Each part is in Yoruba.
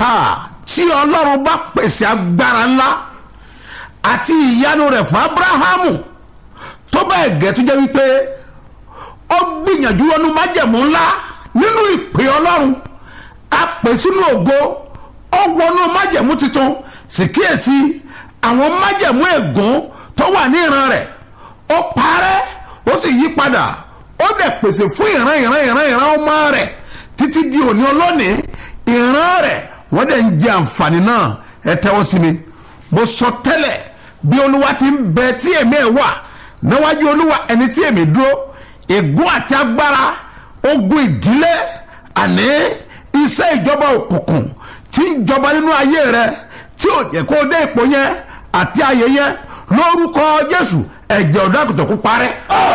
ha tí ọlọ́run bá pèsè agbára ńlá àti ìyanu rẹ̀ fún abrahamu tó bẹ́ẹ̀ gẹ́ tó jẹ́ wípé ó gbìyànjú wọnú májẹ̀mú ńlá nínú ìpè ọlọ́run a pè sínú ògo ó wọnú májẹ̀mú tuntun sì kíyèsí àwọn májẹ̀mú ègún tó wà ní ìran rẹ̀ ó parẹ́ ó sì yí padà ó dẹ̀ pèsè fún ìran ìran ìran ìran ọmọ rẹ̀ títí di òní olónìí ìran rẹ̀ wọ́n dẹ̀ ń jẹ àǹfààní náà ẹ tẹ́wọ́ sí mi mo sọ tẹ́lẹ̀ bí olúwa ti ń bẹ tí èmi ẹ̀ wà níwájú olúwa ẹni tí èmi dúró ègún àti agbára ogun ìdílé àní iṣẹ́ ìjọba òkùnkùn tí ń jọba nínú ayé rẹ tí ò jẹ́ kó dé ipò yẹn àti ayé yẹn lórúkọ jésù ẹ̀jẹ̀ ọ̀dọ́ àgùntàn kó parẹ́.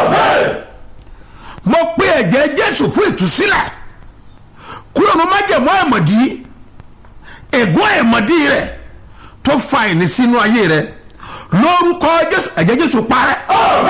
mo pe ẹ̀jẹ̀ jésù fún ìtúsílẹ̀ kúrò ní májẹ̀mú ẹ̀mọ̀dí ègún ẹ̀mọ̀dí rẹ̀ tó fa ìní sínú ayé rẹ̀ lórúkọ jésù ẹ̀jẹ̀ jésù parẹ́.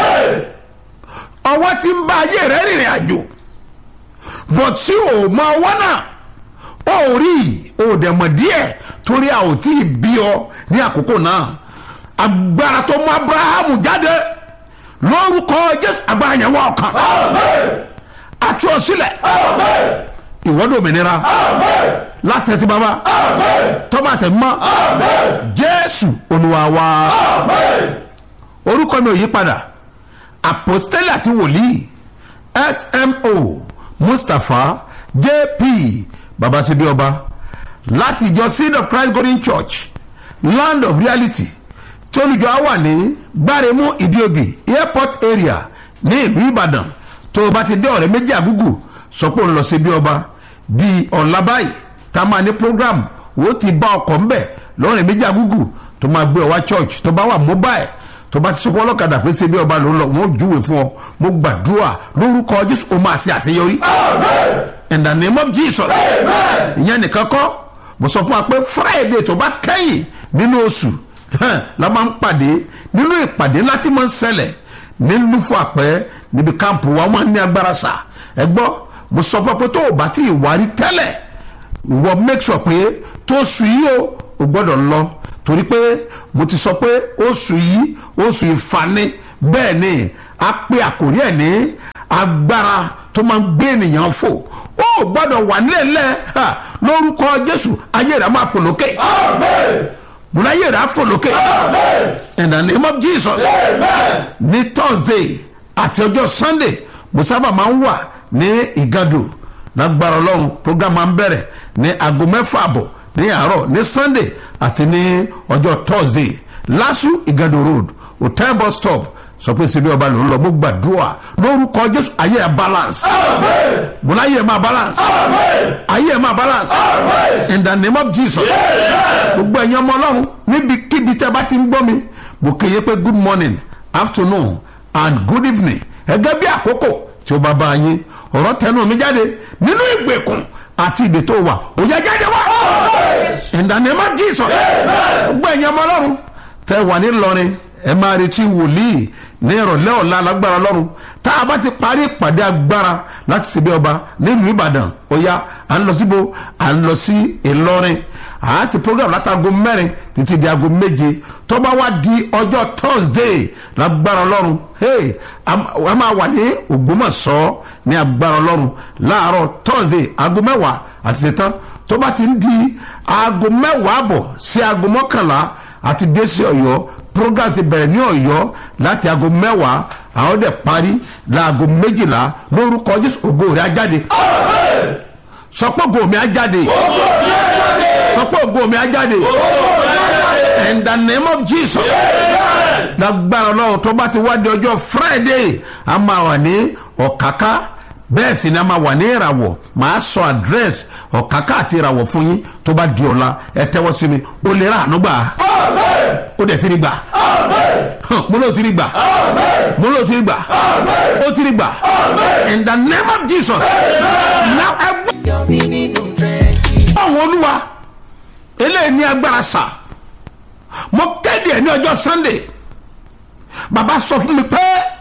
ọwọ́ tí ń bá ayé rẹ̀ rìnrìn àjò bọ̀ tí ò mọ ọwọ́ náà ó rí òdẹ̀mọ̀ díẹ̀ torí a ò tí ì bí ọ ní àkókò náà agbára tó mú abrahamu jáde lórúkọ jésù agbára yẹn wọ ọkàn àti ọsílẹ̀ ìwọ́dọ̀ òmìnira lásẹ̀ tí baba tọ́mátẹ̀ mọ́ jésù olúwa wa orúkọ mi ò yí padà àpòstélì àti wòlíì smo mustapha jp babasibi ọba láti ìjọ seed of christ golden church land of reality tí olùjọ wà ní gbáremú ìdíobì airport area ní ìlú ìbàdàn tó o bá ti dé ọ̀rẹ́ méjì àgúgù sọ pé òun lọ sí bí ọba bíi ọ̀la báyìí tá a máa ní program wo ti bá ọkọ̀ ńbẹ̀ lọ́rẹ́ méjì àgúgù tó máa gbé ọ wá church tó bá wà mobile tó bá ti sọ fún ọlọ́kadà pé ṣe bí ọba ló ń lọ wọn ò júwe fún ọ mo gbàdúrà lórúkọ jésù o máa ṣe àṣeyọrí in the name of jesus ìyẹn nìkan kọ́ mo sọ fún wa pé friday tó bá kẹ́yìn nínú oṣù la máa ń pàdé nínú ìpàdé láti máa ń ṣẹlẹ̀ ní lufo àpẹ níbi káàmpù wa máa ń ní agbára sà ẹ gbọ́ mo sọ fún wa pé tó o bá ti ìwárí tẹ́lẹ̀ ìwọ make sure pé tó oṣù yìí o ò gbọ́dọ̀ lọ torí pé mo ti sọ pé oṣù yìí oṣù ìfani bẹ́ẹ̀ ni a pe àkórí ẹ̀ ní agbára tó máa ń gbé ènìyàn fò ó gbọ́dọ̀ wà nílẹ̀ lórúkọ jésù ayé rẹ̀ máa fò lókè múná ayé rẹ̀ á fò lókè in the name of jesus ní thursday àti ọjọ́ sunday mo sábà máa ń wà ní ìgàdù lágbára ọlọ́run program máa ń bẹ̀rẹ̀ ní aago mẹ́fà àbọ̀ ní àárọ̀ ní sunday àti ní ọjọ́ thursday lasu igado road hotel bus stop sọ pé síbi ọba ló ń lọ mo gbàdúrà lórúkọ jésù ayé ẹ balance mo ní ayé ẹ máa balance ayé ẹ máa balance in the name of jesus gbogbo ẹ̀yin ọmọ ọlọ́run níbikíbi tẹ́ bá ti ń gbọ́ mi mo kéye pé good morning afternoon and good evening ẹgẹ́ bí àkókò tí ó bá bá yín ọ̀rọ̀ tẹnu mi jáde nínú ìgbèkùn àti ìdè tó wà ó yẹ jáde wá in the name of jesus gbogbo ẹ̀yin ọmọ ọlọ́run tẹ́ wà ní lọrin ẹ máa retí wòlíì ní ìrọ̀lẹ́ ọ̀la lágbára lọ́run tá a bá ti parí ìpàdé agbára láti ṣe bí ọba nílùú ìbàdàn ó yá à ń lọ síbo à ń lọ sí ìlọrin à á sì program látago mẹ́rin títí di aago méje tó bá wá di ọjọ́ thursday lágbára lọ́run hey a máa wà ní ògbómọ̀ṣọ́ ní agbára lọ́run láàárọ̀ thursday aago mẹ́wàá àti ṣetán tó bá ti ń di aago mẹ́wàá àbọ̀ sí aago mọ́kànlá àti dé sí ọ̀yọ́ program ti bẹ̀rẹ̀ ní ọ̀yọ́ láti aago mẹ́wàá àwọn dẹ̀ parí láago méjìlá lórúkọ jésù ògo rẹ̀ á jáde sọpọ̀ ògo mi á jáde sọpọ̀ ògo mi á jáde in the name of jesus lágbára ọlọ́run tó bá ti wá di ọjọ́ friday a máa wà ní ọ̀káká bẹ́ẹ̀ sì ni a máa wà ní ìràwọ̀ màá sọ àdírẹ́sì ọ̀káká àti ìràwọ̀ fún yín tó bá di ọ̀la ẹ tẹ́wọ́ sí mi ó lè rà àánú gbà ó dẹ̀ ti rí gbà mo ló ti rí gbà mo ló ti rí gbà ó ti rí gbà in the name of jesus now ẹ gbọ́. Yọrí nínú trenches. àwọn olúwa eléyìí ní agbára sà mo kéde ẹ ní ọjọ́ sunday bàbá sọ fún mi pé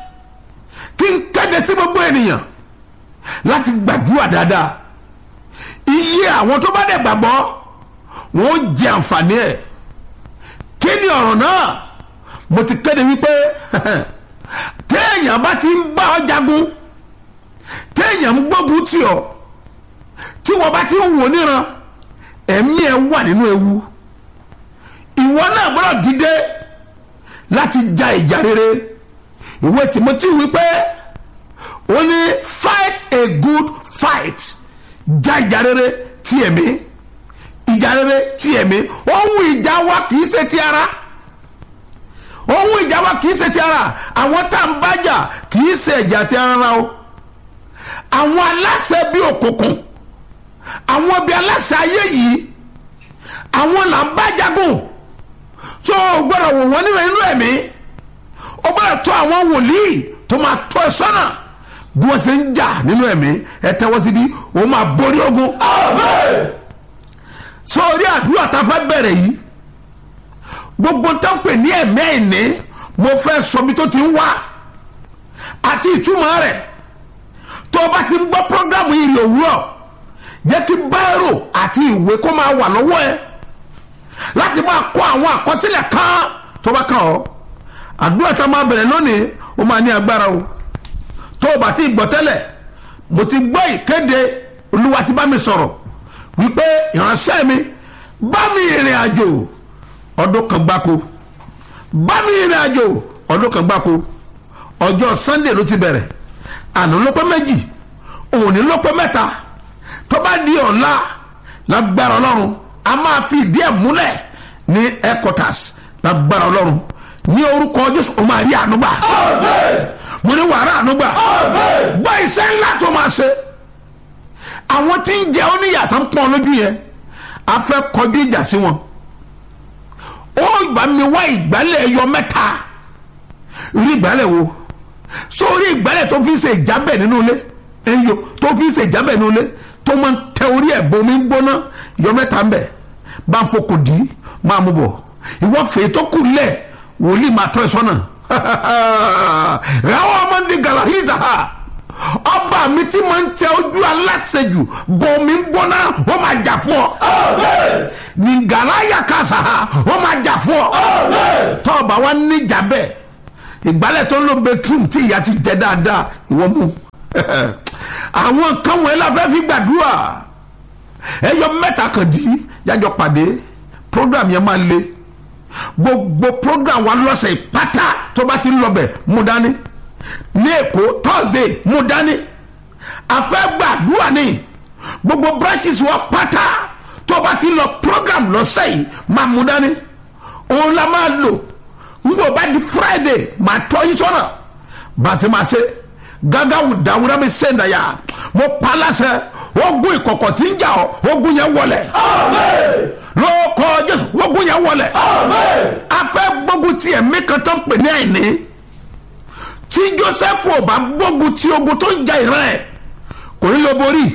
kí n kéde sí gbogbo ènìyàn láti gbàdúrà dáadáa iye àwọn tó bá dẹ̀ gbàgbọ́ wọn ó jẹ àǹfààní ẹ̀ kí ni ọ̀rọ̀ náà mo ti kéde wípé téèyàn bá ti ń bá ọ jagun téèyàn ń gbógun tì ọ́ tí wọ́n bá ti ń wò níran ẹ̀mí ẹ̀ wà nínú ewu ìwọ náà gbọ́dọ̀ dìde láti ja ìjà rere ìwé Timothy wípé ó ní fight a good fight ja ìjà rere ti ẹ̀mí ìjà rere ti ẹ̀mí ohun ìjà wa kì í ṣe ti ara ohun ìjà wa kì í ṣe ti ara àwọn tá à ń bájà kì í ṣe ẹ̀jà ti ara ra o àwọn aláṣẹ bíi òkùnkùn àwọn bíi aláṣẹ ayé yìí àwọn là ń bá jagun tó o gbọ́dọ̀ wò wọ́n nínú inú ẹ̀mí o gbọ́dọ̀ tó àwọn wòlíì tó máa tọ́ ẹ sọ́nà bí wọ́n ṣe ń jà nínú ẹ̀mí ẹ tẹ́wọ́ síbí o máa borí ogun. sórí àdúrà tá a fẹ́ bẹ̀rẹ̀ yìí gbogbo tó ń pè ní ẹ̀mí ẹ̀ní mo fẹ́ sọ bí tó ti ń wá àti ìtumọ̀ rẹ̀ tó o bá ti ń gbọ́ prógámù ìrì òwúrọ̀ jẹ́ kí báírò àti ìwé kó máa wà lọ́wọ́ ẹ láti máa kọ àwọn àkọsílẹ̀ kan tó bá kàn ọ́ àdúrà tá a máa bẹ̀rẹ̀ lónìí ó máa ní agbára o tó o bá ti gbọ́ tẹ́lẹ̀ mo ti gbọ́ ìkéde olúwa ti bá mi sọ̀rọ̀ wípé ìránṣẹ́ mi bá mi ìrìn àjò ọdún kan gbáko bá mi ìrìn àjò ọdún kan gbáko ọjọ́ sunday ló ti bẹ̀rẹ̀ àná ló pé méjì òní ló pé mẹ́ta tó bá di ọ̀la lágbára ọlọ́run a máa fi ìdí ẹ̀ múlẹ̀ ní headquarters lágbára ọlọ́run ní orúkọ jésù o máa rí ànúgbà mo ní wàrà ànúgbà gbọ́ iṣẹ́ ńlá tó máa ṣe àwọn tí ń jẹ oníyàtọ̀ ń pọ́n lójú yẹn a fẹ́ kọjú ìjà sí wọn ó bá mi wá ìgbálẹ̀ ẹyọ mẹ́ta rí ìgbálẹ̀ wo sórí ìgbálẹ̀ tó fi ṣe ìjábẹ̀ nínú ilé ẹyọ tó fi ṣe ìjábẹ̀ nínú ilé tó máa ń tẹ orí ẹ̀ bomi ń gbóná yọ mẹ́ta ń bẹ̀ bá ń fokùn dì í máa mú bọ̀ ìwọ fèé tó kù lẹ̀ wòlíì máa tọ́ ẹ sọ́nà ráwọ́ ọmọdé galahita ọba mi tí máa ń tẹ ojú aláṣejù bomi ń gbóná wọ́n máa jà fún ọ ní galaya kásá wọ́n máa jà fún ọ tọ́ọ̀bà wa níjà bẹ́ẹ̀ ìgbálẹ̀ tó ń lo bedroom tí ìyá ti jẹ dáadáa ìwọ mú àwọn kan wọ̀nyí la fẹ́ fi gbàdúrà ẹyọ mẹ́ta kan di jájọ pàdé program yẹn máa le gbogbo program wa lọ́sẹ̀ ìpátá tó bá ti ń lọ bẹ̀ mú dání ní èkó thursday mú dání a fẹ́ gbàdúrà ní gbogbo branches wa pátá tó bá ti lọ program lọ́sẹ̀ yìí máa mú dání òun la máa lò ngbọ bá di friday máa tọ́ yín sọ́nà bàṣẹ́màṣẹ́ gàgà wù dàwúrà mi sẹ́ńdà yá mo pa láṣẹ ogun ìkọ̀kọ̀ tí ń jà ọ́ ogun yẹn wọlẹ̀ lóko jésù ogun yẹn wọlẹ̀ a fẹ́ gbógun ti ẹ̀mí kan tó ń pè ní àìní tí joseph ò bá gbógun ti ogun tó ń jà ìran ẹ̀ kò ní lọ borí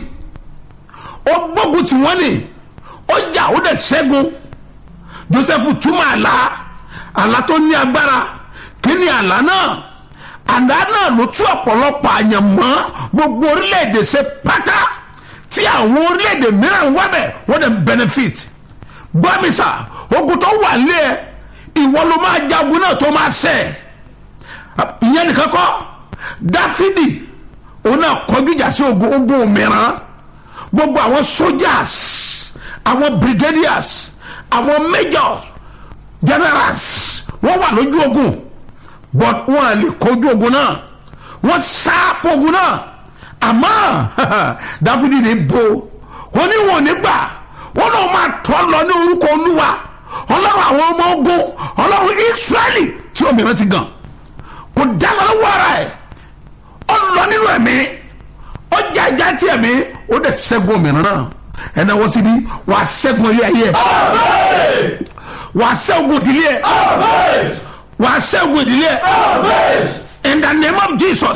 ó gbógun ti wọ́n ni ó jà ó dẹ̀ ṣẹ́gun joseph túmọ̀ àlá àlá tó ní agbára kí ni àlá náà àlá náà ló tú ọ̀pọ̀lọpọ̀ àyàn mọ́ gbogbo orílẹ̀-èdè ṣe pátá tí àwọn orílẹ̀-èdè mìíràn wá bẹ̀ wọ́n dẹ̀ benefit gbọ́mísà ogun tó wà lé ẹ ìwọ ló máa jagun náà tó máa ṣẹ ìyẹn nìkan kọ́ dáfídì òun náà kọjú ìjà sí ogun ogun mìíràn gbogbo àwọn soldiers àwọn brigadiers àwọn majors generals wọ́n wà lójú ogun but wọ́n à lè kojú ogun náà wọ́n sá fún ogun náà àmọ́ dáfídì ní bo wọ́n ní wọn ò ní gbà wọ́n náà máa tọ́ lọ ní orúkọ olúwa ọlọ́run àwọn ọmọ ogun ọlọ́run israẹli tí òmìnira ti gàn kò dáná lọ́wọ́ ara ẹ̀ ó lọ nínú ẹ̀mí ó já ìjà tí ẹ̀mí ó dẹ̀ ṣẹ́gun òmìnira náà ẹ̀nà wọ́n síbi wà á ṣẹ́gun ilé ayé ẹ̀ wà á ṣẹ́gun ìdílé ẹ̀ wà á ṣẹ́gun ìdílé ẹ̀ in the name of jesus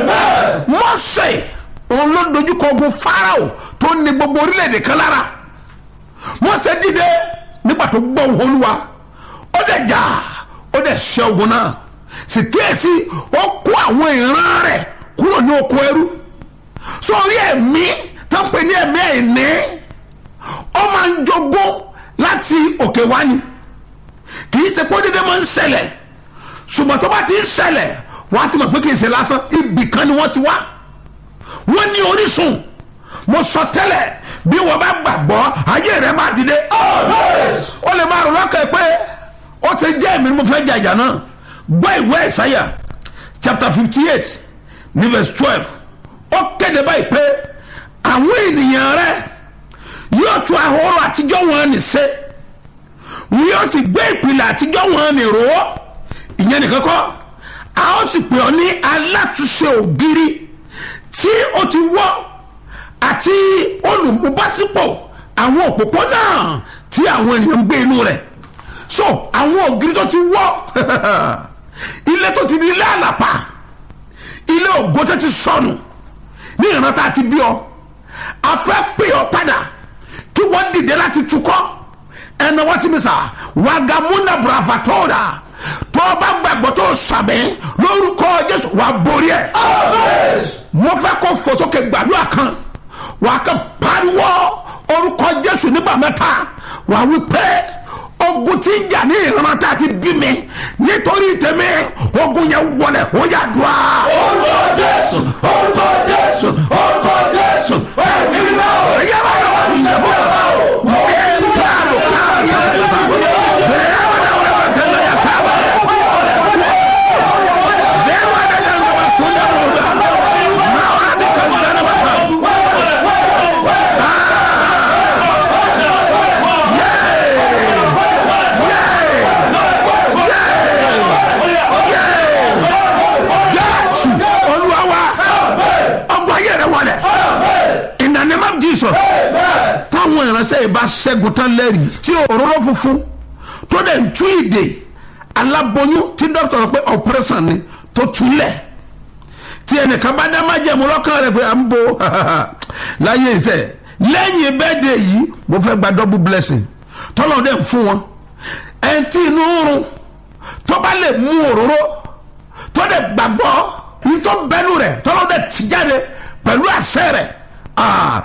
mọ́sẹ̀ òun ló dojúkọ ogun farao tó ní gbogbo orílẹ̀-èdè kan lára mọ́sẹ̀ dìde nígbà tó gbọ́ ohùn olúwa ó dẹ̀ jà ó dẹ̀ ṣẹ́ ogun náà sì kíyèsí ó kó àwọn ìran rẹ̀ kúrò ní oko ẹrú sórí ẹ̀mí tó ń pè ní ẹ̀mí ẹ̀ní ó máa ń jogún láti òkè wá ni kì í ṣe pé dídé máa ń ṣẹlẹ̀ ṣùgbọ́n tó bá ti ń ṣẹlẹ̀ wọ́n á ti mọ̀ pé kì í ṣe lásán ibì kan ni wọ́n ti wá wọ́n ní orísun mo sọ tẹ́lẹ̀ bí wọ́n bá gbàgbọ́ ayé rẹ̀ máa dìde ó lè máa rò lọ́kàn pé ó ti jẹ́ èmi ni mo fẹ́ jàjà náà gbọ́ ìwé ìsáyà chapter fifty eight ní verse twelve ó kéde báyìí pé àwọn ènìyàn rẹ̀ yóò tún ahoro àtijọ́ wọn ní ṣe wọn yóò sì gbé ìpìlẹ̀ àtijọ́ wọn ní rò ó ìyẹn nìkan kọ́ a ó sì pè ọ́ ní alátúnṣe ògiri tí ó ti wọ́ àti olùmúbásípò àwọn òpópónà tí àwọn ènìyàn ń gbé inú rẹ̀ so àwọn ògiri tó ti wọ́ ilé tó ti di ilé àlàpà ilé ògo tó ti sọnù ní ìrántá àti bí ọ a fẹ́ pè ọ́ padà kí wọ́n dìde láti tukọ́ ẹnna wọ́n sì mi sà wàgàmúnà bravatora tó o bá gbàgbọ́ tó o sàmì lórúkọ jésù wà borí ẹ̀. mo fẹ́ kó fò sókè gbàdúrà kan wà á kàn pariwo orúkọ jésù nígbà mẹ́ta wà á wí pé ogun tí ń jà ní ìran tá a ti bí mi nítorí tèmi ogun yẹn wọlé ó yà dùn á. orúkọ jésù orúkọ jésù orúkọ jésù ẹ̀mí mímọ́ o. yàrá yàrá ìṣẹ̀bọ̀ ẹ̀ ń bá a lò ká àṣàṣàṣà bẹ̀rẹ̀ yàrá yàrá yàrá tẹ̀lé yà ká bá bẹ̀rẹ̀ wà dá yàrá wà fún yàrá wà náà wà á bí ká sẹ́nà bá kà. Jésù olúwa wa ọgbà yẹrẹ wọlé in the name of Jesus táwọn ìránṣẹ́ yìí bá ṣẹ́gun tán lẹ́rìí tí òróró funfun tó dẹ̀ ń tú ìdè aláboyún tí dókítà sọ pé operation ni tó túlẹ̀ tí ẹnìkan bá dá májẹ̀mú lọ́kàn rẹ̀ pé à ń bo láyé iṣẹ́ lẹ́yìn bẹ́ẹ̀dẹ̀ yìí mo fẹ́ gba double blessing tọ́lọ́ dẹ̀ ń fún wọn ẹ̀ ń tí inú rún tó bá lè mú òróró tó dẹ̀ gbàgbọ́ yìí tó bẹ́nu rẹ̀ tọ́lọ́ dẹ̀ ti jáde pẹ̀lú àṣẹ rẹ̀ ah,